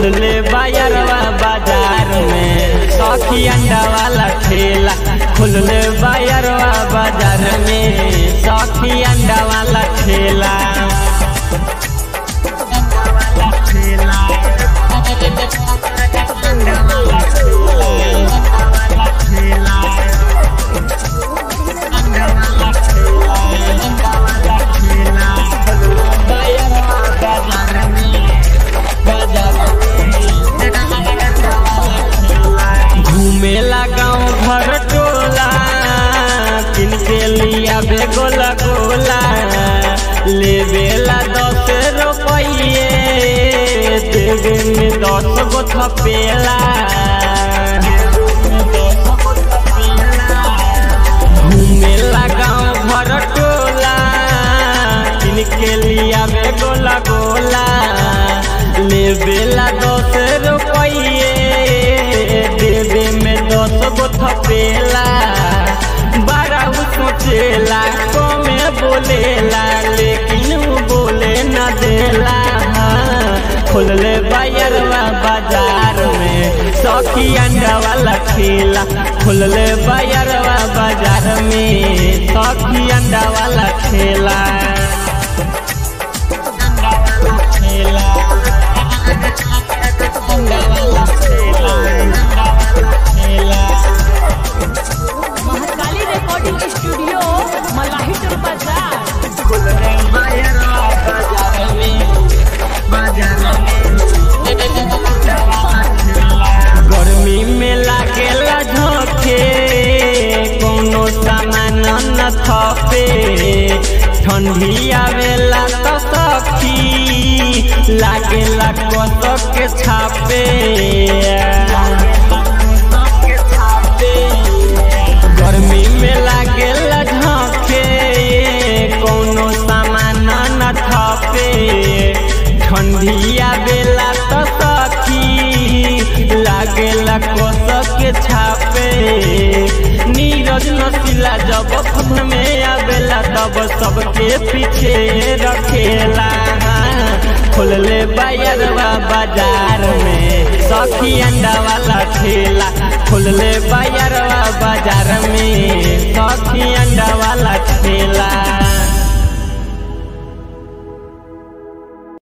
खुलले बायरवा बाजार में सखी अंडा वाला ठेला खुलले बायरवा बाजार में सखी अंडा वाला ठेला घूमेला गाँव घर टोला किनके लिया बेगोला गोला लेवेला दस रुपये देवे में दस गो थपेला घूमेला गाँव घर टोला किनके लिया बेगोला गोला लेवेला दस रुपये देवे में दस गो थपेला बारह सोचेला कमे बोलेला लेकिन उ बोले न देला खोलले बायरवा बाजार में सखी अंडा वाला ठेला खोलले बायरवा बाजार में सखी अंडा वाला ठेला महाकाली रिकॉर्डिंग स्टूडियो मलाही टोल बाजार गर्मी में लागेला झोंके कोनो सामान न थपे ठंडी आवेला तो सखी लागेला कसक के छापे गर्मी में लागेला झोंके कोनो सामान न थपे ठंडी आवेला तो सखी लागेला कसक के छापे नीरज नसीला जब फन में आवेला तब सबके पीछे रखेला खोलले बायरवा बाजार में सखी अंडा वाला ठेला खोलले बायरवा बाजार में